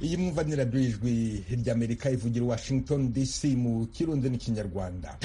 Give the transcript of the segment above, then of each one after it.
iyi mwumva ni radiyo ijwi ry'amerika ivugira washington dc mu kirundi n'ikinyarwanda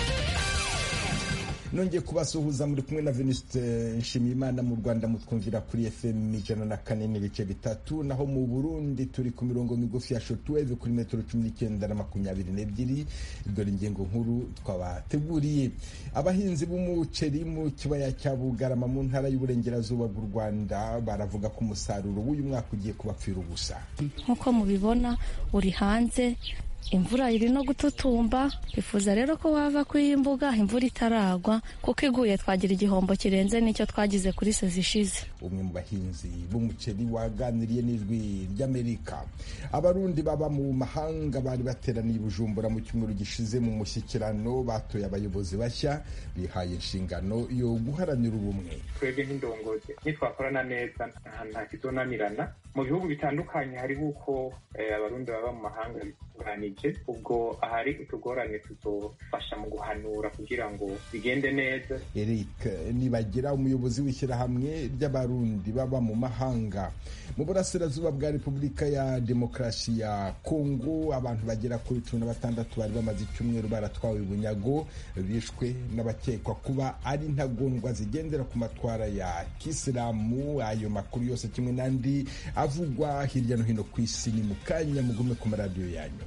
nongeye kubasuhuza muri kumwe na venuste nshimiyimana mu rwanda mutwumvira kuri fm ijana na kane n'ibice bitatu naho mu burundi turi ku mirongo migufi ya shotweve kuri metero cumi n'icyenda na makumyabiri n'ebyiri dore ingingo nkuru twabateguriye abahinzi b'umuceri mu kibaya cya bugarama mu ntara y'uburengerazuba bw'u rwanda baravuga ko umusaruro w'uyu mwaka ugiye kubapfira ubusa nk'uko mubibona uri hanze imvura iri no gututumba twifuza rero ko wava kuri iyi mbuga imvura itaragwa kuko iguye twagira igihombo kirenze n'icyo twagize kuri sezi ishize umwe mu bahinzi b'umuceri waganiriye n'ijwi ry'amerika abarundi baba mu mahanga bari bateraniye i bujumbura mu cyumweru gishize mu mushyikirano batoye abayobozi bashya bihaye inshingano yo guharanira ubumwe twebwe nk'indongozi nitwakorana neza nta kizonanirana mu bihugu bitandukanye hariho uko abarundi baba mu mahanga bitunganije ubwo ahari utugorane tuzofasha mu guhanura kugira ngo bigende neza eric nibagira umuyobozi w'ishyirahamwe ry'abarundi baba mu mahanga mu burasirazuba bwa repubulika ya demokarasi ya kongo abantu bagera kuri cumi na batandatu bari bamaze icyumweru baratwawe bunyago bishwe n'abakekwa kuba ari intagondwa zigendera ku matwara ya kisilamu ayo makuru yose kimwe n'andi avugwa hirya no hino ku isi ni mu kanya mugume ku maradiyo yanyu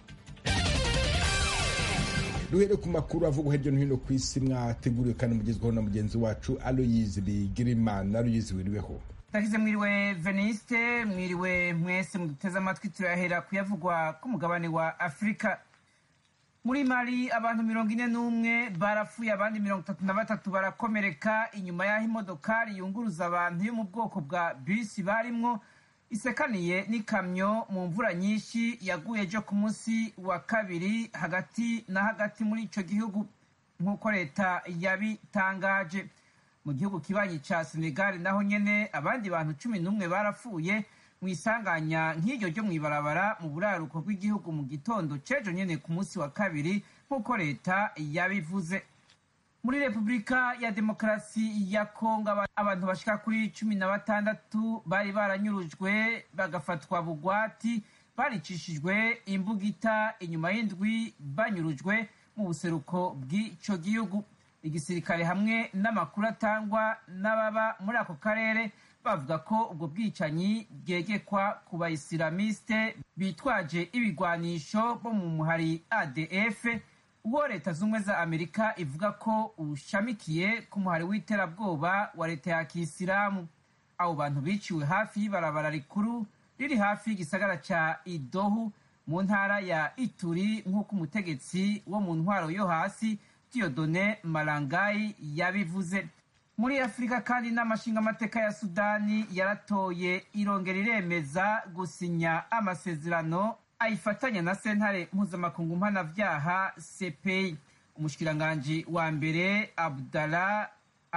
duhere ku makuru avugwa hirya no hino ku isi mwateguriwe kandi mugezweho na mugenzi wacu aloyizi bigirimana aloyizi wiriweho ndakize mwiriwe veniste mwiriwe mwese muduteze amatwi turahera kuyavugwa ku mugabane wa afurika muri mari abantu mirongo ine n'umwe barapfuye abandi mirongo itatu na batatu barakomereka inyuma y'aho imodokari yunguruza abantu yo mu bwoko bwa bisi barimwo isekaniye n'ikamyo mu mvura nyinshi yaguye ejo ku munsi wa kabiri hagati na hagati muri ico gihugu nk'uko leta yabitangaje mu gihugu kibanyi ca senegali naho nyene abandi bantu cumi n'umwe barapfuye mu isanganya nk'iryo ryo mw'ibarabara mu buraruko bw'igihugu mu gitondo c'ejo nyene ku munsi wa kabiri nk'uko leta yabivuze muri repubulika ya demokarasi ya kongo abantu bashika kuri cumi na batandatu bari baranyurujwe bagafatwa bugwati baricishijwe imbugita inyuma y'indwi banyurujwe mu buseruko bw'ico gihugu igisirikare hamwe n'amakuru atangwa n'ababa muri ako karere bavuga ko ubwo bwicanyi bwegekwa ku bayisilamiste bitwaje ibigwanisho bo mu muhari adf uwo leta z'ubumwe za amerika ivuga ko ushamikiye ku muhari w'iterabwoba wa leta ya kisilamu abo bantu biciwe hafi y'ibarabara rikuru riri hafi y'igisagara ca idohu mu ntara ya ituri nk'uko umutegetsi wo mu ntwaro yo hasi diodone marangayi yabivuze muri afurika kandi n'amashinga amateka ya sudani yaratoye irongera iremeza gusinya amasezerano ayifatanya na sentare mpuzamakungu mpanavyaha cpi umushikiranganji wa mbere abdala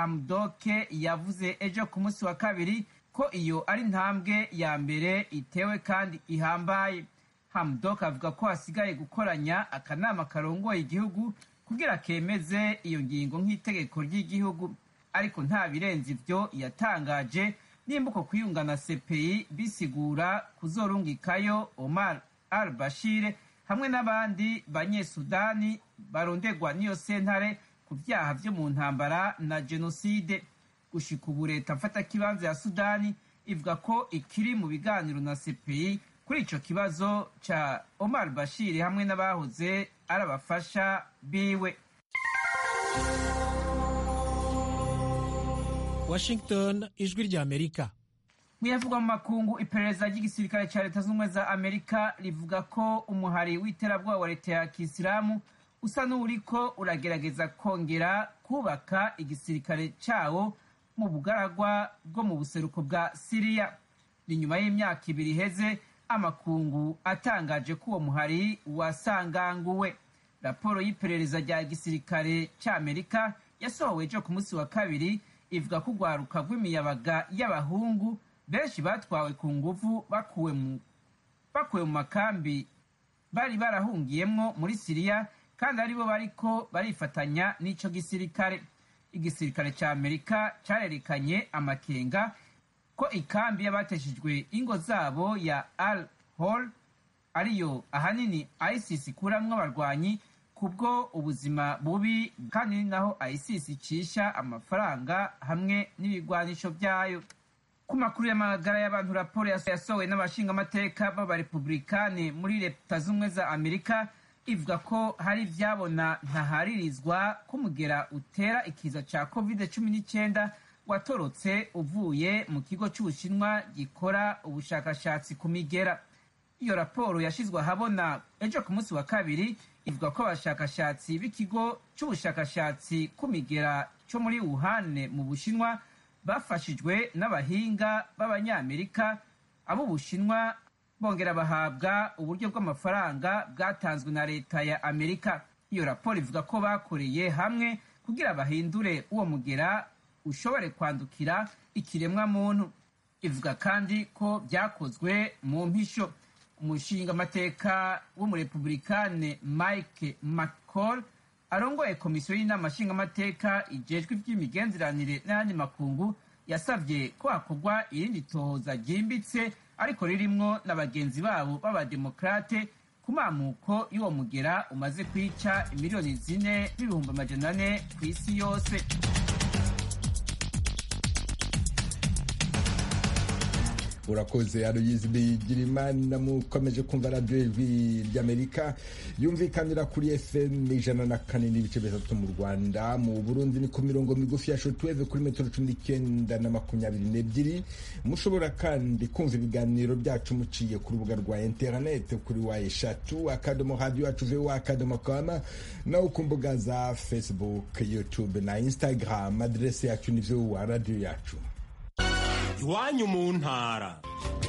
amdoke yavuze ejo ku munsi wa kabiri ko iyo ari intambwe ya mbere itewe kandi ihambaye hamdok avuga ko hasigaye gukoranya akanama karongoye igihugu kugira kemeze iyo ngingo nk'itegeko ry'igihugu ariko nta birenze ivyo yatangaje nimba uko kwiyungana cpi bisigura kuzorungikayo omar al bashir hamwe n'abandi banyesudani barondegwa n'iyo sentare ku vyaha vyo mu ntambara na jenoside gushika ubu leta mfatakibanza ya sudani ivuga ko ikiri mu biganiro na cpi kuri ico kibazo ca omar bashir hamwe n'abahoze ari abafasha biwe washington ijwi rya amerika muyavugwa mu makungu iperereza ry'igisirikare ca leta z'ubumwe za amerika rivuga ko umuhari w'iterabwoba wa leta ya kisilamu usa n'uriko uragerageza kongera kubaka igisirikare cawo mu bugaragwa bwo mu buseruko bwa siriya ni nyuma y'imyaka ibiri iheze amakungu atangaje ko uwo muhari wasanganguwe raporo y'iperereza rya gisirikare c'amerika yasohowe ejo ku munsi wa kabiri ivuga ko urwaruka rw'imiyabaga y'abahungu benshi batwawe ku nguvu bakuwe mu bakuwe mu makambi bari barahungiyemwo muri siriya kandi aribo bariko barifatanya n'ico gisirikare igisirikare ca amerika carerekanye amakenga ko ikambi y'abateshejwe ingo zabo ya al hall ariyo ahanini isis ikuramwo abarwanyi kubwo ubuzima bubi kandi ni naho isis icisha amafaranga hamwe n'ibigwanisho vyayo ku makuru y'amagara y'abantu raporo yasohowe n'abashingamateka b'abarepublikani muri leta z'ubumwe za amerika ivuga ko hari ivyabona ntaharirizwa k'umugera utera ikiza ca covid cumi n'icyenda watorotse uvuye mu kigo c'ubushinwa gikora ubushakashatsi ku migera iyo raporo yashizwe ahabona ejo ku munsi wa kabiri ivuga ko abashakashatsi b'ikigo c'ubushakashatsi ku migera co muri wuhane mu bushinwa bafashijwe n'abahinga b'abanyamerika ab'ubushinwa bongera bahabwa uburyo bw'amafaranga bwatanzwe na leta ya amerika iyo raporo ivuga ko bakoreye hamwe kugira bahindure uwo mugera ushobore kwandukira ikiremwa muntu ivuga kandi ko byakozwe mu mpisho umushingamateka w'umurepublikane mike mccall arongoye komisiyo y'inama nshingamateka ijejwe iby'imigenderanire n'ayandi makungu yasabye ko hakorwa irindi tohoza ryimbitse ariko ririmwo na bagenzi babo b'abademokrate ku mamuko y'uwo mugera umaze kwica imiliyoni zine n'ibihumbi amajana ane ku isi yose urakoze aruyizi bigirimana mukomeje kumva radiyo ijwi ry'amerika yumvikanira kuri fm ijana na kane n'ibice bitatu mu rwanda mu burundi ni ku mirongo migufi ya shotweve kuri metero cumi n'icyenda na makumyabiri n'ebyiri mushobora kandi kumva ibiganiro byacu muciye ku rubuga rwa interineti kuri wa eshatu akadomo radiyo yacu vowa akadomo kama naho ku mbuga za facebook youtube na instagram aderesi yacu ni vowa radiyo yacu iwanyu mu ntara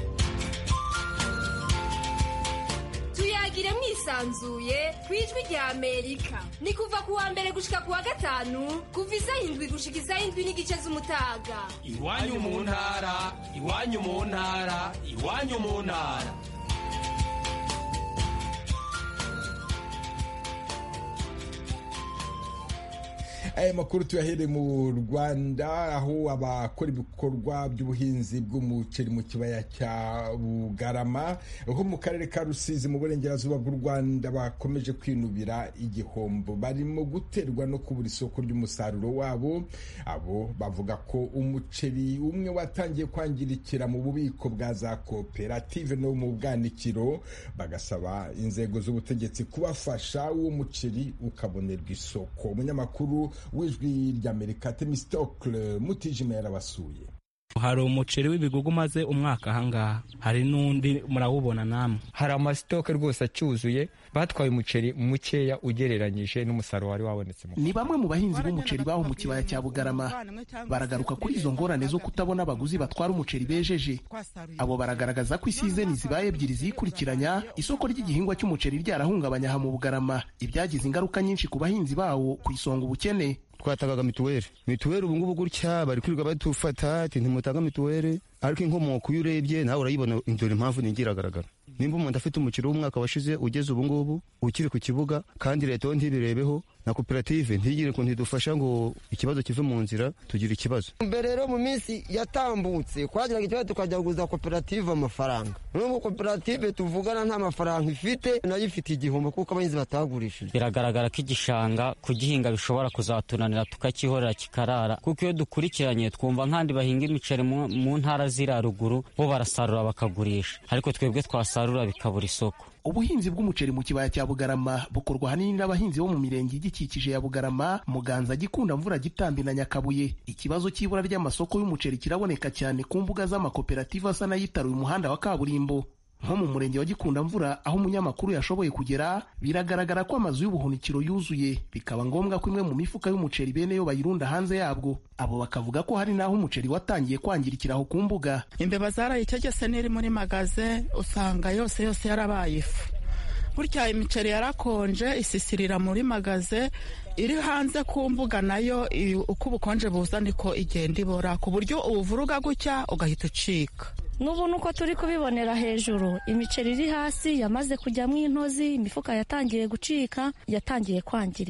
tuyagire mwisanzuye ku ijwi rya amerika ni kuva ku wa mbere gushika ku wa gatanu kuva isaha indwi gushika isaha indwi n'igice z'umutaga iwanyu mu ntara iwanyu mu ntara iwanyu mu ntara aya makuru tuyahere mu rwanda aho abakora ibikorwa by'ubuhinzi bw'umuceri mu kibaya cya bugarama ho mu karere ka rusizi mu burengerazuba bw'u rwanda bakomeje kwinubira igihombo barimo guterwa no kubura isoko ry'umusaruro wabo abo bavuga ko umuceri umwe watangiye kwangirikira mu bubiko bwa za koperative no mu bwanikiro bagasaba inzego z'ubutegetsi kubafasha uwo muceri ukabonerwa isoko umunyamakuru w'ijwi ry'amerika temistokle mutijima yarabasuye hari umuceri w'ibigugu umaze umwaka ahangaha hari n'undi murawubona namwe hari amasitoke rwose acyuzuye batwaye umuceri mukeya ugereranyije n'umusaruro wari wabonetse ni bamwe mu bahinzi b'umuceri baho mu kibaya cya bugarama baragaruka kuri izo ngorane zo kutabona abaguzi batwara umuceri bejeje abo baragaragaza ko isizeni zibaye ebyiri zikurikiranya isoko ry'igihingwa cy'umuceri ryarahungabanya aha mu bugarama ibyagize ingaruka nyinshi ku bahinzi bawo ku isonga ubukene twatagaga mituweli mituweli ubu ngubu gutya bari kwirirwa badufata ati ntimutanga mituweli ariko inkomoko iyo urebye nawe urayibona dore impamvu ni iragaragara nimba umuntu afite umukiro w'umwaka washize ugeze ubu ngubu ukiri ku kibuga kandi leta yo ntibirebeho na koperative ntigire ngo ntidufasha ngo ikibazo kive mu nzira tugire ikibazo mbere rero mu minsi yatambutse twagiraga ikibazo tukajya kuguza koperative amafaranga n'ubu koperative tuvugana nta mafaranga ifite nayo ifite igihombo kuko abahinzi batagurishije biragaragara ko igishanga kugihinga bishobora kuzatunanira tukakihorera kikarara kuko iyo dukurikiranye twumva nk'andi bahinga imiceri mu ntara ziri haruguru bo barasarura bakagurisha ariko twebwe twasarura bikabura isoko ubuhinzi bw'umuceri mu kibaya cya bugarama bukorwa ahanini n'abahinzi bo mu mirenge igikikije ya bugarama muganza gikunda mvura gitambi na nyakabuye ikibazo cy'ibura ry'amasoko y'umuceri kiraboneka cyane ku mbuga z'amakoperative asa n'ayitaruye umuhanda wa kaburimbo nko mu murenge wa gikunda mvura aho umunyamakuru yashoboye kugera biragaragara ko amazu y'ubuhunikiro yuzuye bikaba ngombwa ko imwe mu mifuka y'umuceri bene yo bayirunda hanze yabwo abo bakavuga ko hari n'aho umuceri watangiye kwangirikira aho ku mbuga imbeba zarayitegese n'iri muri magaze usanga yose yose yarabaye ifu burya imiceri yarakonje isisirira muri magaze iri hanze ku mbuga nayo uko ubukonje buza niko igenda ibora ku buryo ubuvuruga gutya ugahita ucika n'ubu nuko turi kubibonera hejuru imiceri iri hasi yamaze kujyamo intozi imifuka yatangiye gucika yatangiye kwangirika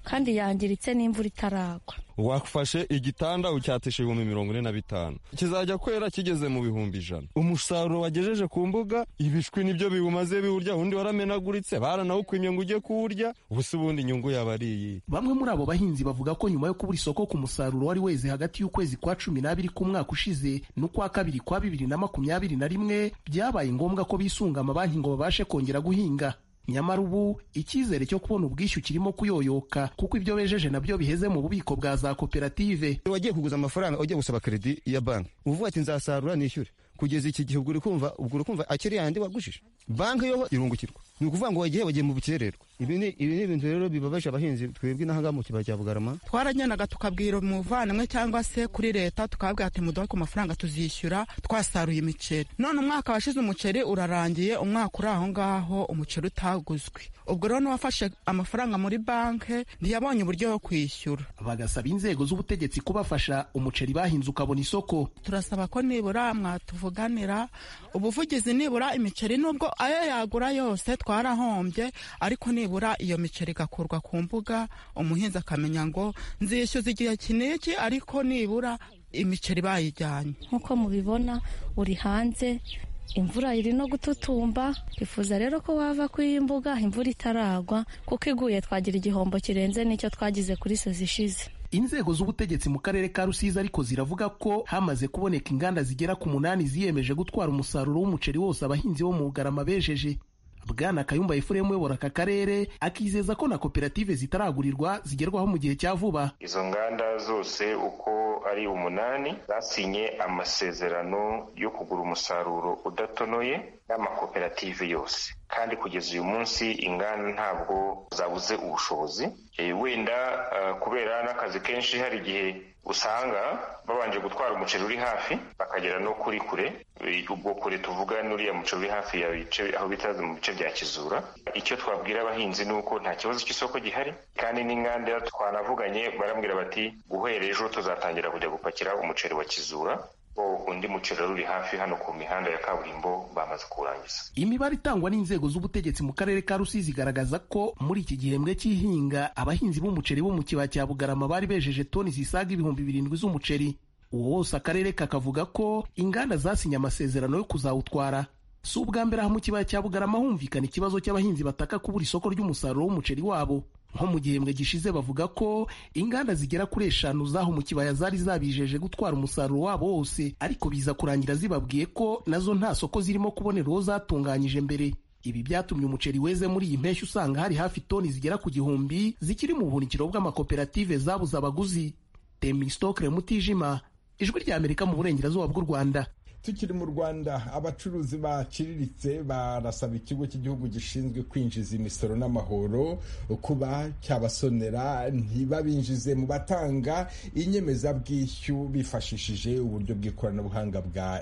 kandi yangiritse n'imvura itaragwa wafashe igitanda ucyatisha ibihumbi mirongo ine na bitanu kizajya kwera kigeze mu bihumbi ijana umusaruro wagejeje ku mbuga ibishwi nibyo biwumaze biwurya undi waramenaguritse baranawukwimye ngo ujye kuwurya ubusa ubundi inyungu yaba ari iyi bamwe muri abo bahinzi bavuga ko nyuma yo kubura isoko ku musaruro wari weze hagati y'ukwezi kwa cumi n'abiri k'umwaka ushize n'ukwa kabiri kwa bibiri na makumyabiri na rimwe byabaye ngombwa ko bisunga amabanki ngo babashe kongera guhinga nyamara ubu icyizere cyo kubona ubwishyu kirimo kuyoyoka kuko ibyo bejeje nabyo biheze mu bubiko bwa za koperative wagiye kuguza amafaranga ujya gusaba kredi ya banki uvuga ati nzasarura nishyure kugeza iki gihe ubwo uri kumva ubwo uri kumva akiri yandi wagujije banki yo irungukirwa ni ukuvuga ngo wagiye wagiye mu bukererwa ibi ni ibi ni ibintu rero bibabaje abahinzi twebwe n'ahangaha mu kibaya cya bugarama twaragendaga tukabwira umuvandimwe cyangwa se kuri leta tukababwira ati muduhe ku mafaranga tuzishyura twasaruye imiceri none umwaka washize umuceri urarangiye umwaka uri aho ngaho umuceri utaguzwe ubwo rero n'uwafashe amafaranga muri banki ntiyabonye uburyo bwo kwishyura bagasaba inzego z'ubutegetsi kubafasha umuceri bahinze ukabona isoko turasaba ko nibura mwatuvuganira ubuvugizi nibura imiceri nubwo ayo yagura yose twarahombye ariko nibura iyo miceri igakurwa ku mbuga umuhinzi akamenya ngo nzishyuza igihe kiniki ariko nibura imiceri bayijyanye nk'uko mubibona uri hanze imvura iri no gututumba twifuza rero ko wava ku iyi mbuga imvura itaragwa kuko iguye twagira igihombo kirenze n'icyo twagize kuri sezi ishize inzego z'ubutegetsi mu karere ka rusizi ariko ziravuga ko hamaze kuboneka inganda zigera ku munani ziyemeje gutwara umusaruro w'umuceri wose abahinzi bo mu bugarama bejeje bwana kayumba efuremu uyobora aka karere akizeza ko na koperative zitaragurirwa zigerwaho mu gihe cya vuba izo nganda zose uko ari umunani zasinye amasezerano yo kugura umusaruro udatonoye n'amakoperative yose kandi kugeza uyu munsi inganda ntabwo zabuze ubushobozi wenda kubera n'akazi kenshi hari igihe usanga babanje gutwara umuceri uri hafi bakagera no kuri kure ubwo kure tuvuga n'uriya muceri uri hafi ya bice aho bita mu bice bya kizura icyo twabwira abahinzi ni uko nta kibazo cy'isoko gihari kandi n'inganda twanavuganye barambwira bati guhera ejo tuzatangira kujya gupakira umuceri wa kizura undi muceri uri hafi hano ku mihanda ya kaburimbo bamaze kuwurangiza imibare itangwa n'inzego z'ubutegetsi mu karere ka rusizi igaragaza ko muri iki gihembwe cy'ihinga abahinzi b'umuceri bo mu kibaya cya bugarama bari bejeje toni zisaga ibihumbi birindwi z'umuceri uwo wose akarere kakavuga ko inganda zasinye amasezerano yo kuzawutwara si ubwa mbere aha mu kibaya cya bugarama humvikana ikibazo cy'abahinzi bataka kubura isoko ry'umusaruro w'umuceri wabo nko mu gihembwe gishize bavuga ko inganda zigera kuri eshanu zaho mu kibaya zari zabijeje gutwara umusaruro wabo wose ariko biza kurangira zibabwiye ko nazo nta soko zirimo kubonera uwo zatunganyije mbere ibi byatumye umuceri weze muri iyi mpeshyi usanga hari hafi toni zigera ku gihumbi zikiri mu buhunikiro bw'amakoperative zabuze abaguzi temistokre mutijima ijwi rya amerika mu burengerazuba bw'u rwanda tukiri mu rwanda abacuruzi baciriritse barasaba ikigo cy'igihugu gishinzwe kwinjiza imisoro n'amahoro kuba cyabasonera ntibabinjize mu batanga inyemezabwishyu bifashishije uburyo bw'ikoranabuhanga bwa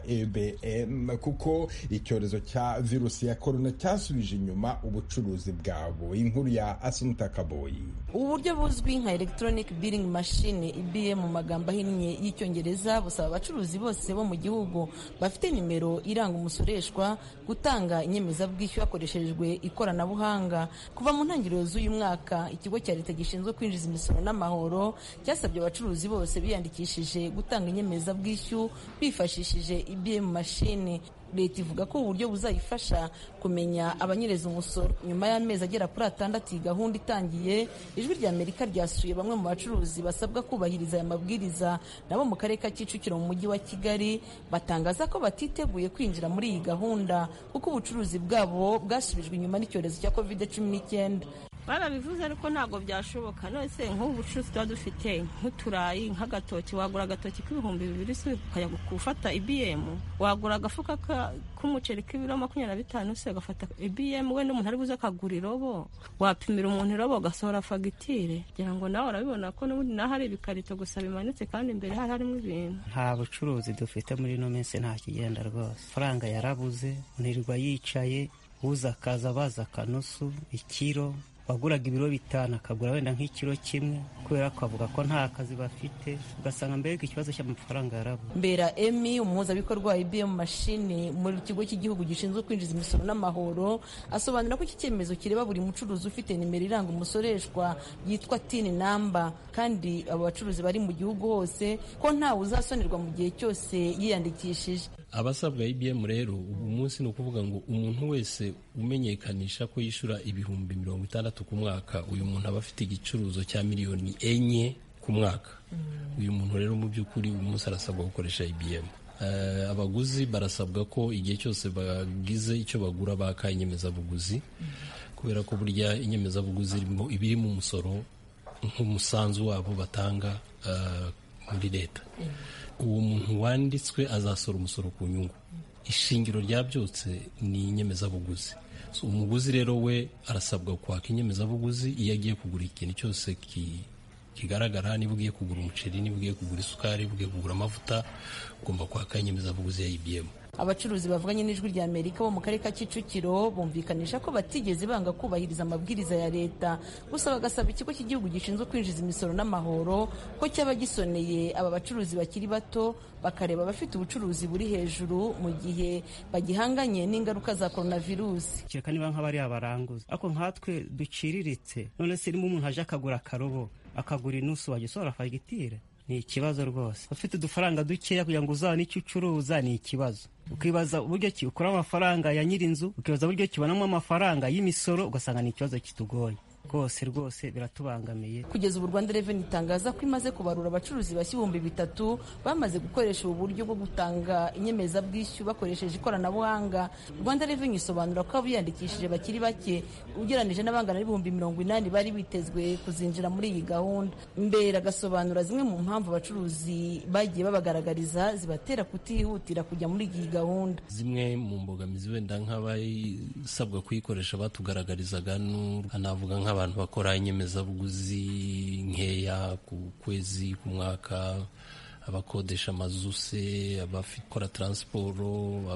ebm kuko icyorezo cya virusi ya korona cyasubije inyuma ubucuruzi bwabo inkuru ya asunta kaboyi ubu buryo buzwi nka electronic billing machine ibm mu magambo ahinnye y'icyongereza busaba abacuruzi bose bo mu gihugu bafite nimero iranga umusoreshwa gutanga inyemezabwishyu hakoreshejwe ikoranabuhanga kuva mu ntangiriro z'uyu mwaka ikigo cya leta gishinzwe kwinjiza imisoro n'amahoro cyasabye abacuruzi bose biyandikishije gutanga inyemezabwishyu bifashishije ibm mashini leta ivuga ko uburyo buzayifasha kumenya abanyereza umusoro nyuma y'amezi agera kuri atandatu iyi gahunda itangiye ijwi rya amerika ryasuye bamwe mu bacuruzi basabwa kubahiriza aya mabwiriza nabo mu karere ka kicukiro mu mujyi wa kigali batangaza ko batiteguye kwinjira muri iyi gahunda kuko ubucuruzi bwabo bwasubijwe inyuma n'icyorezo cya covid cumi n'icyenda barabivuze ariko ntabwo byashoboka nose nk'ubu bucuruzi tuba dufite nk'uturayi nk'agatoki wagura agatoki k'ibihumbi bibiri se ukajya gufata ibiyemu wagura agafuka k'umuceri k'ibiro makumyabiri na bitanu se ugafata ibiyemu wenda umuntu ari buze akagura irobo wapimira umuntu irobo ugasohora fagitire kugira ngo nawe urabibona ko n'ubundi naho hari ibikarito gusa bimanitse kandi imbere hari harimo ibintu nta bucuruzi dufite muri ino minsi nta kigenda rwose faranga yarabuze ntirirwa yicaye uza akaza baza akanusu ikiro waguraga ibiro bitanu akagura wenda nk'ikiro kimwe kubera ko avuga ko nta kazi bafite ugasanga mbega ikibazo cy'amafaranga yarabo mbera emi umuhuzabikorwa wa ibm mashini mu kigo cy'igihugu gishinzwe kwinjiza imisoro n'amahoro asobanura ko iki cyemezo kireba buri mucuruzi ufite nimero iranga umusoreshwa yitwa tini namba kandi abo bacuruzi bari mu gihugu hose ko ntawe uzasonerwa mu gihe cyose yiyandikishije abasabwa ibm rero ubu munsi ni ukuvuga ngo umuntu wese umenyekanisha ko yishyura ibihumbi mirongo itandatu ku mwaka uyu muntu aba afite igicuruzo cya miliyoni enye ku mwaka uyu muntu rero mu by'ukuri uyu munsi arasabwa gukoresha ibm abaguzi barasabwa ko igihe cyose bagize icyo bagura baka inyemezabuguzi kubera ko burya inyemezabuguzi iba irimo umusoro nk'umusanzu wabo batanga muri leta uwo muntu wanditswe azasora umusoro ku nyungu ishingiro rya byose ni inyemezabuguzi umuguzi rero we arasabwa kwaka inyemezabuguzi iyo agiye kugura ikintu cyose kigaragara niba ugiye kugura umuceri niba ugiye kugura isukari niba ugiye kugura amavuta ugomba kwaka inyemezabuguzi ya ibm abacuruzi bavuganye n'ijwi rya amerika bo mu karere ka kicukiro bumvikanisha ko batigeze banga kubahiriza amabwiriza ya leta gusa bagasaba ikigo cy'igihugu gishinzwe kwinjiza imisoro n'amahoro ko cyaba gisoneye aba bacuruzi bakiri bato bakareba abafite ubucuruzi buri hejuru mu gihe bagihanganye n'ingaruka za coronavirusi kereka niba nk'abariya baranguza ariko nkatwe duciriritse none se niba umuntu aje akagura akarobo akagura inusu wagisohora fagitire ni ikibazo rwose ufite udufaranga dukeya kugira ngo uzabone icyo ucuruza ni ikibazo ukibaza uburyo ki ukura amafaranga ya nyir'inzu ukibaza uburyo kibonamo amafaranga y'imisoro ugasanga ni ikibazo kitugoye rwose rwose biratubangamiye kugeza ubu rwanda reveni itangaza ko imaze kubarura abacuruzi bashya ibihumbi bitatu bamaze gukoresha ubu buryo bwo gutanga inyemezabwishyu bakoresheje ikoranabuhanga rwanda reveni isobanura ko abiyandikishije bakiri bake ugereranije n'abangana n'ibihumbi mirongo inani bari bitezwe kuzinjira muri iyi gahunda mbere agasobanura zimwe mu mpamvu abacuruzi bagiye babagaragariza zibatera kutihutira kujya muri iyi gahunda zimwe mu mbogamizi wenda nk'abasabwa kuyikoresha batugaragarizaga navuga nk'abantu bakora inyemezabuguzi nkeya ku kwezi ku mwaka abakodesha amazu se abakora taransiporo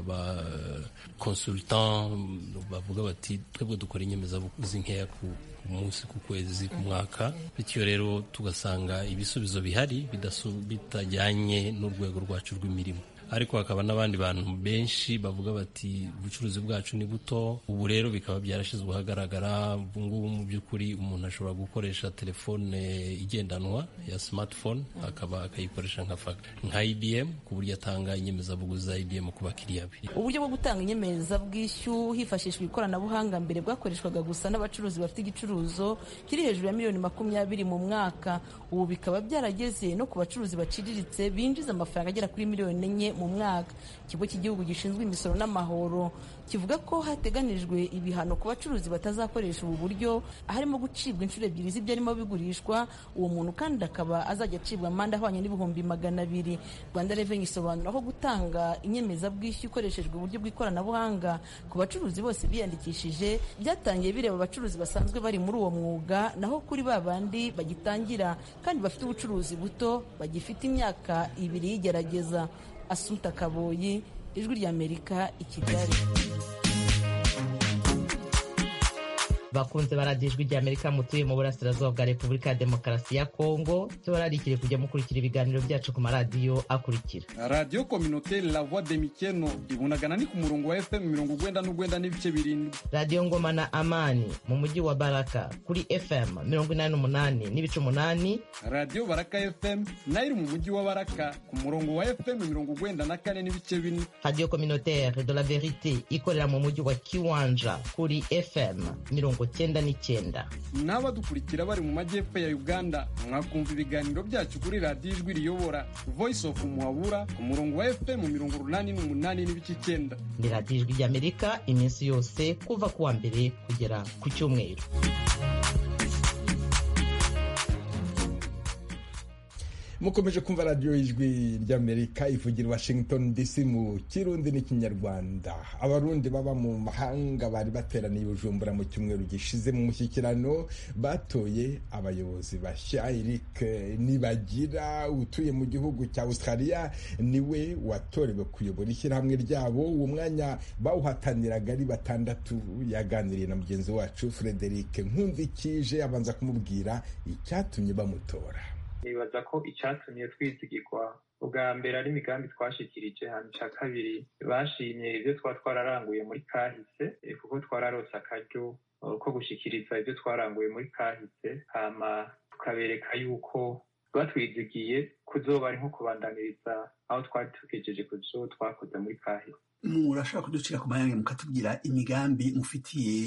abakonsultant bavuga bati twebwe dukora inyemezabuguzi nkeya ku munsi ku kwezi ku mwaka bityo rero tugasanga ibisubizo bihari bitajyanye n'urwego rwacu rw'imirimo ariko hakaba n'abandi bantu benshi bavuga bati ubucuruzi bwacu ni buto ubu rero bikaba byarashyizwe ahagaragara ubu ngubu mu by'ukuri umuntu ashobora gukoresha telefone igendanwa ya smartphone akaba akayikoresha nka ibm ku buryo atanga inyemezabuguzi za ibm ku bakiriya be uburyo bwo gutanga inyemezabwishyu hifashishwa ikoranabuhanga mbere bwakoreshwaga gusa n'abacuruzi bafite igicuruzo kiri hejuru ya miliyoni makumyabiri mu mwaka ubu bikaba byarageze no ku bacuruzi baciriritse binjiza amafaranga agera kuri miliyoni enye mu mwaka ikigo cy'igihugu gishinzwe imisoro n'amahoro kivuga ko hateganijwe ibihano ku bacuruzi batazakoresha ubu buryo harimo gucibwa inshuro ebyiri z'ibyarimo bigurishwa uwo muntu kandi akaba azajya acibwa amande ahwanye n'ibihumbi magana abiri rwanda reveni isobanura ko gutanga inyemezabwishyu ikoreshejwe uburyo bw'ikoranabuhanga ku bacuruzi bose biyandikishije byatangiye bireba abacuruzi basanzwe bari muri uwo mwuga naho kuri ba bandi bagitangira kandi bafite ubucuruzi buto bagifite imyaka ibiri y'igerageza asuta kaboyi ijwi ry'amerika i kigali bakunze baradiyo ijwi ry'amerika mutuye mu burasirazuba bwa repubulika ya demokarasi ya kongo tubararikire kujya mukurikira ibiganiro byacu ku maradiyo akurikira radiyo kominoteri la voix de mikeno ibunagana ni ku murongo wa fm mirongo ugwenda n'ugwenda n'ibice birindwi radiyo ngoma na amani mu mujyi wa baraka kuri fm mirongo inani n'umunani n'ibice umunani radiyo baraka fm nayo iri mu mujyi wa baraka ku murongo wa fm mirongo ugwenda na kane n'ibice bine radiyo kominoteri de la verite ikorera mu mujyi wa kiwanja kuri fm mirongo cyenda n'icyenda n'abadukurikira bari mu majyepfo ya uganda mwakumva ibiganiro byacu kuri radiyo ijwi riyobora voice of muhabura ku murongo wa fm mirongo urunani n'umunani n'ibice icyenda ni radiyo ijwi ry'amerika iminsi yose kuva ku wa mbere kugera ku cyumweru mukomeje kumva radiyo y'ijwi ry'amerika ivugira washington dc mu kirundi n'ikinyarwanda abarundi baba mu mahanga bari bateraniye bujumbura mu cyumweru gishize mu mushyikirano batoye abayobozi bashya eric nibagira utuye mu gihugu cya australia niwe watorewe kuyobora ishyirahamwe ryabo uwo mwanya bawuhataniraga ari batandatu yaganiriye na mugenzi wacu frederic nkundikije abanza kumubwira icyatumye bamutora nibaza ko icyatumye twizigirwa ubwa mbere ari imigambi twashikirije hanyuma icya kabiri bashimye ibyo twaba twararanguye muri kahise kuko twararose akaryo ko gushikiriza ibyo twaranguye muri kahise hama tukabereka yuko batwizigiye kuzoba ari nko kubandaniriza aho twari tugejeje ku byo twakoze muri kahise murashobora kuducira ku mayange mukatubwira imigambi mufitiye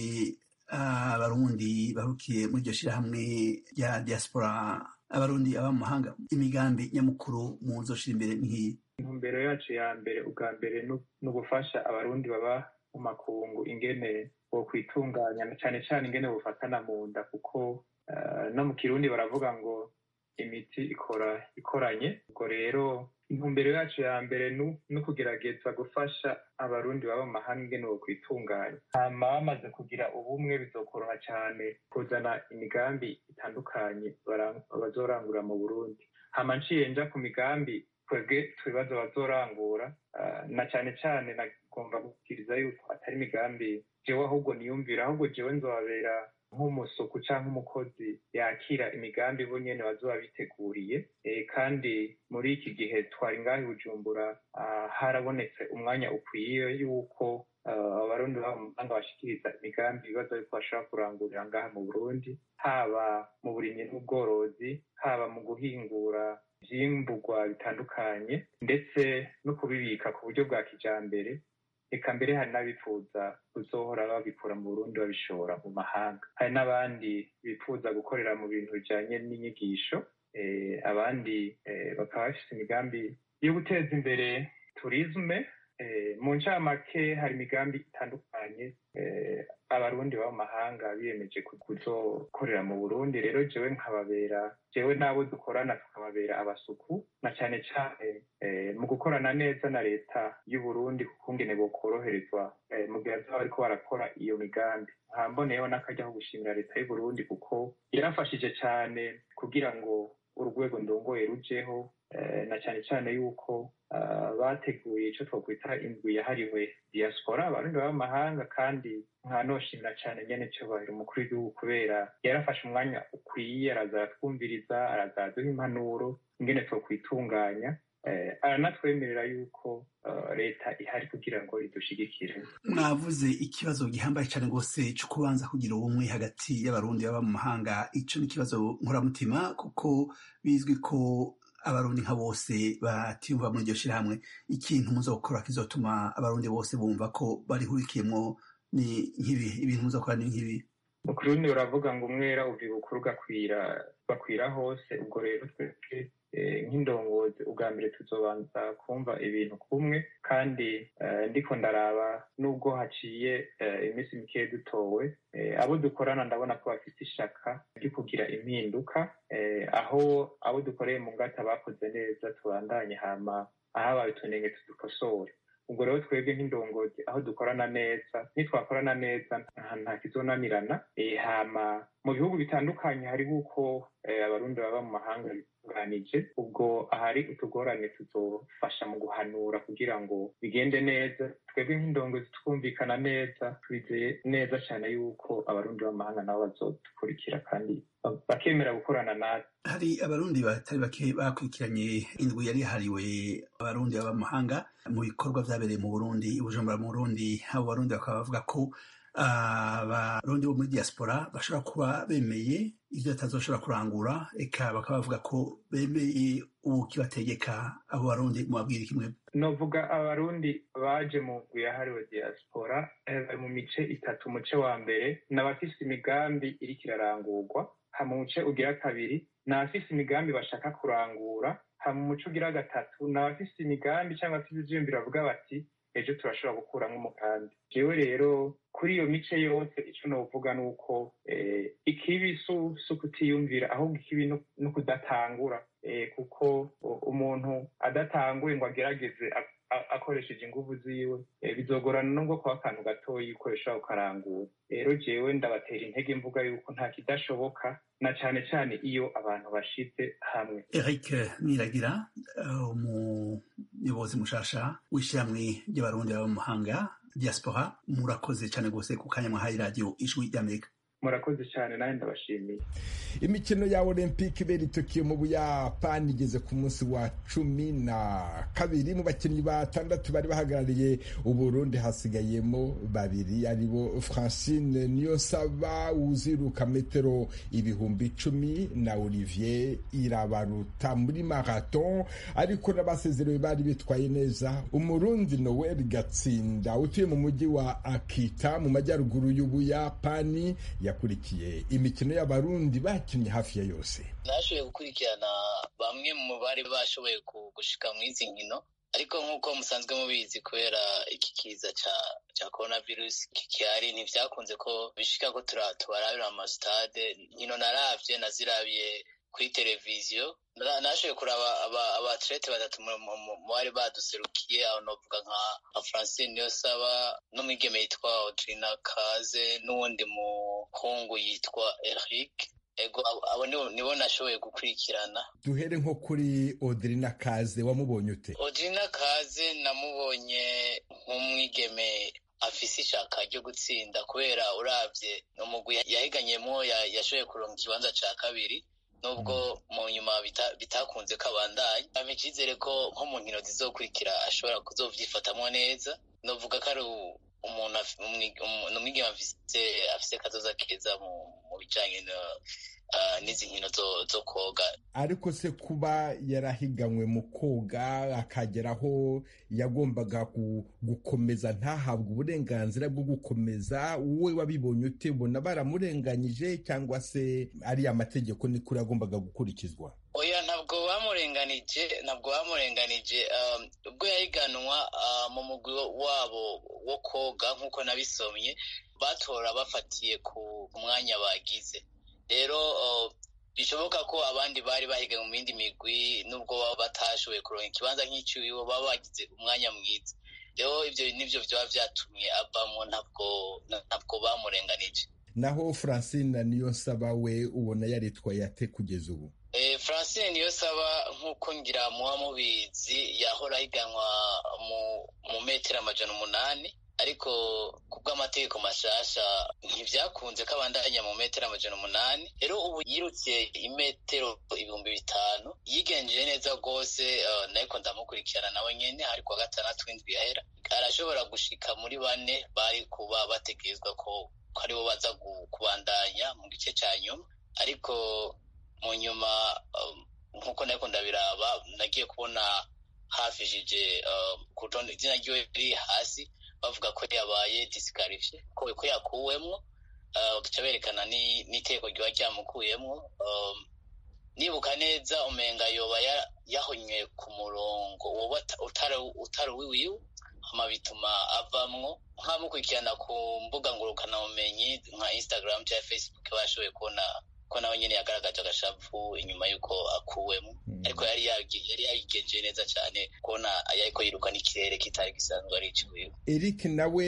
abarundi barukiye muri iryo shyirahamwe rya diaspora abarundi aba mu mahanga imigambi nyamukuru muzoshira imbere nk'iyi intumbero yacu ya mbere ubwa mbere ni ugufasha abarundi baba mu makungu ingene bo kwitunganya cyane cyane ingene bufatana mu nda kuko no mu kirundi baravuga ngo imiti ikora ikoranye ubwo rero intumbero yacu ya mbere ni ukugerageza gufasha abarundi baba mu mahanga ingene bo kwitunganya hama bamaze kugira ubumwe bizokoroha cyane kuzana imigambi itandukanye bazorangura mu burundi hama nciye nja ku migambi twebwe ibibazo bazorangura na cyane cyane nagomba gukiriza yuko atari imigambi jewe ahubwo niyumvira ahubwo jewe nzobabera nk'umusuku cyangwa umukozi yakira imigambi bo nyene bazoba biteguriye kandi muri iki gihe twari ngaho i bujumbura harabonetse umwanya ukwiye yuko abarundi baba mu mahanga bashikiriza imigambi ibibazo yuko bashobora kurangurira ngaha mu burundi haba mu burimyi n'ubworozi haba mu guhingura ivyimburwa bitandukanye ndetse no kubibika ku buryo bwa kijambere reka mbere hari n'abifuza kuzohora babikura mu burundi babishora mu mahanga hari n'abandi bifuza gukorera mu bintu bijanye n'inyigisho abandi bakaba bafise imigambi yo guteza imbere turisme mu ncamake hari imigambi itandukanye abarundi baba mu mahanga biyemeje kuzokorera mu burundi rero jewe nkababera jewe n'abo dukorana tukababera abasuku na cyane cyane mu gukorana neza na leta y'uburundi kuko ngene bokoroherezwa mu gihe bazaba bariko barakora iyo migambi nkamboneyeho n'akarya ko gushimira leta y'uburundi kuko yarafashije cyane kugira ngo urwego ndongoye rujeho na cyane cyane yuko bateguye icyo twakwita indwi yahariwe diaspora abarundi baba mu mahanga kandi nkanoshimira cyane nyene cyubahiro umukuru w'igihugu kubera yarafashe umwanya ukwiye araza aratwumviriza araza araduha impanuro ingene twokwitunganya aranatwemerera yuko leta ihari kugira ngo idushigikire mwavuze ikibazo gihambaye cyane rwose cyo kubanza kugira ubumwe hagati y'abarundi baba mu mahanga ico ni ikibazo nkoramutima kuko bizwi ko abarundi nka bose batiyumva muri iryo shyirahamwe ikintu muzokora kizotuma abarundi bose bumva ko barihurikiyemo ni nk'ibi ibintu muzokora ni nk'ibi mu kirundi uravuga ngo umwera uvi bukuru ugakwira bakwira hose ubwo rero twebwe nk'indongozi ubwa mbere tuzobanza kumva ibintu kumwe kandi ndiko ndaraba nubwo haciye iminsi mikeya dutowe abo dukorana ndabona ko bafite ishaka ryo kugira impinduka aho abo dukoreye mu ngata bakoze neza tubandanye hama ahabaye utunenge tudukosore ubwo rero twebwe nk'indongozi aho dukorana neza nitwakorana neza nta kizonanirana hama mu bihugu bitandukanye hariho uko abarundi baba mu mahanga bitunganije ubwo ahari utugorane tuzofasha mu guhanura kugira ngo bigende neza twebwe nk'indongozi twumvikana neza twizeye neza cyane yuko abarundi b'amahanga nabo bazodukurikira kandi bakemera gukorana natwe hari abarundi batari bake bakurikiranye indwi yari yahariwe abarundi baba mu mahanga mu bikorwa byabereye mu burundi i bujumbura mu burundi abo barundi bakaba bavuga ko abarundi bo muri diaspora bashobora kuba bemeye ibyo batazoshobora kurangura eka bakaba bavuga ko bemeye ubu kibategeka abo barundi mubabwira kimwe novuga abarundi baje mu ndwi yahariwe diaspora bari mu mice itatu umuce wa mbere ni abafise imigambi iriko irarangurwa hama umuce ugira kabiri ni abafise imigambi bashaka kurangura hama umuce ugira gatatu ni abafise imigambi cyangwa se ivyiyumviro bavuga bati ejo turashobora gukuramo umugambi jewe rero kuri iyo mice yose icyo novuga ni uko ikibi si ukutiyumvira ahubwo ikibi ni ukudatangura kuko umuntu adatanguye ngo agerageze akoresheje inguvu ziwe bizogorana nubwo kuba akantu gatoya ukoresha ukarangura rero jewe ndabatera intege mvuga yuko nta kidashoboka na cyane cyane iyo abantu bashize hamwe eric niragira umuyobozi mushasha w'ishyirahamwe ry'abarundi baba mu mahanga diaspora murakoze cyane rwose ku kanya mwahaye radiyo ijwi ry'amerika murakoze cyane nawe ndabashimiye imikino ya olympique ibera i tokiyo mu buyapani igeze ku munsi wa cumi na kabiri mu bakinnyi batandatu bari bahagarariye uburundi hasigayemo babiri aribo francine niyonsaba uziruka metero ibihumbi icumi na olivier irabaruta muri marathon ariko n'abasezerewe bari bitwaye neza umurundi noel gatsinda utuye mu mujyi wa akita mu majyaruguru y'ubuyapani yakurikiye imikino y'abarundi bakinnye hafi ya yose nashoboye gukurikirana bamwe mu bari bashoboye gushika mu izi nkino ariko nk'uko musanzwe mubizi kubera iki kiza ca ca coronavirus kikihari ntivyakunze ko bishika ko tubarabira amasitade nkino naravye nazirabiye kuri televiziyo nashoboye kuraba abatlete batatu mu bari baduserukiye aho novuga nka francine niyosaba n'umwigeme yitwa audrina kaze n'uwundi muhungu yitwa eric ego abo nibo nashoboye gukurikirana duhere nko kuri audrina kaze wamubonye ute audrina kaze namubonye nk'umwigeme afise ishaka ryo gutsinda kubera uravye ni umugwi yahiganyemo yashoboye kuronka ikibanza ca kabiri nubwo mu nyuma bitakunze ko abandanya aba icyizere ko nko mu nkino zizokurikira ashobora kuzovyifatamwo neza novuga ko ari umuntu umwigeme afise kazoza keza mu bijanye n'izi nkino zo koga ariko se kuba yarahiganywe mu koga akagera aho yagombaga gukomeza ntahabwe uburenganzira bwo gukomeza wowe wabibonye ute ubona baramurenganyije cyangwa se ari amategeko nikuri yagombaga gukurikizwa oya ntabwo bamurenganije ntabwo bamurenganije ubwo yahiganwa mu mugwi wabo wo koga nk'uko nabisomye batora bafatiye ku mwanya bagize rero bishoboka ko abandi bari bahiga mu yindi migwi nubwo baba batashoboye kuronka ikibanza nk'icyuwibo baba bagize umwanya mwiza rero ibyo nibyo byaba byatumye avamo ntabwo ntabwo bamurenganije naho francine niyo nsaba we ubona yaritwaye ate kugeza ubu francine niyo saba nk'uko ngira muba mubizi yahora ahiganwa mu metero amajana umunani ariko kubw'amategeko mashasha ntivyakunze ko abandanya mu metero amajana umunani rero ubu yirutse imetero ibihumbi bitanu yigenjeje neza rwose uh, nariko ndamukurikirana nawe nyene hari kuwa gatandatu w'indwi yahera arashobora gushika muri bane bari kuba bategerezwa ko ko aribo baza kubandanya mu gice ca nyuma ariko mu nyuma nk'uko um, nariko ndabiraba nagiye kubona hafishije uh, kutonda izina ryiwe riri hasi bavuga ko yabaye disikarifiye ko ko yakuwemwo bagaca berekana n'iteko ryoba ryamukuyemwo nibuka neza umenga yoba yahonywe ku murongo woba utari uwiwiwe hama bituma avamwo nkamukurikirana ku mbuga ngurukanabumenyi nka instagram cyangwa facebook bashoboye kubona ko nawe nyine yagaragaje agashavu inyuma y'uko akuwemo ariko yari yari yayigenje neza cyane kubona yariko yiruka n'ikirere kitari gisanzwe ari iciwiwe eric nawe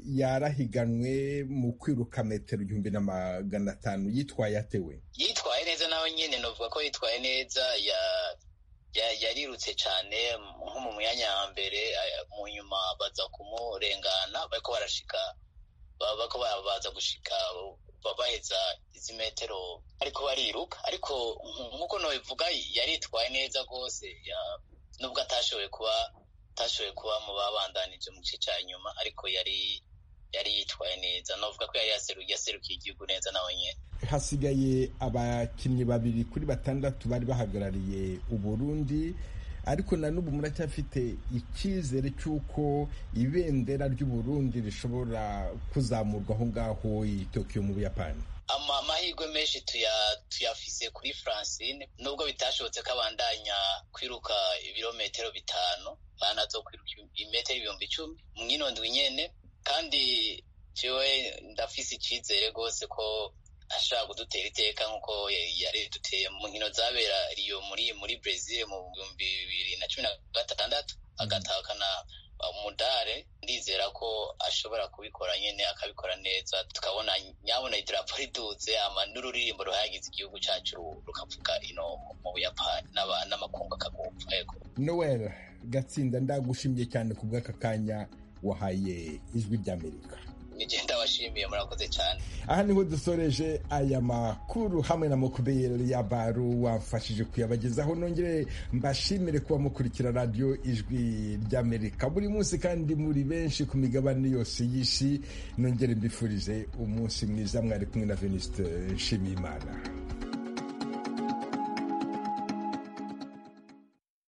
yarahiganwe mu kwiruka metero igihumbi na magana atanu yitwaye atewe yitwaye neza nawe nyine novuga ko yitwaye neza ya yarirutse cyane nko mu myanya ya mbere mu nyuma baza kumurengana bariko barashika bako baza gushika baheza izi metero ariko bariruka ariko nk'uko nabivuga yaritwaye neza rwose nubwo atashoboye kuba atashoboye kuba mu babandanije mu gice cya nyuma ariko yari yari yitwaye neza navuga ko yari yaserukiye igihugu neza nawe nyine hasigaye abakinnyi babiri kuri batandatu bari bahagarariye uburundi ariko na n'ubu muracyafite icyizere cy'uko ibendera ry'uburundi rishobora kuzamurwa aho ngaho i tokiyo mu buyapani amahirwe menshi tuyafise kuri francine nubwo bitashobotse ko abandanya kwiruka ibirometero bitanu banazo kwiruka imetero ibihumbi icumi mwino ndwi nyene kandi jewe ndafise icyizere rwose ko ashobora kudutera iteka nk'uko yari duteye mu nkino zabera riyo muri muri brezil mu bihumbi bibiri na cumi na gatandatu agatahukana umudare ndizera ko ashobora kubikora nyine akabikora neza tukabona nyabona idarapo riduze ama n'ururirimbo ruhayagiza igihugu cyacu rukavuga ino mu buyapani n'amakungu akagumva yego noel gatsinda ndagushimiye cyane ku bw'aka kanya wahaye ijwi ry'amerika nigenda washimiye murakoze cyane aha niho dusoreje aya makuru hamwe na mukubeyeri ya baru wamfashije kuyabagezaho nongere mbashimire kuba mukurikira radiyo ijwi ry'amerika buri munsi kandi muri benshi ku migabane yose y'isi nongere mbifurije umunsi mwiza mwari kumwe na venisite nshimiyimana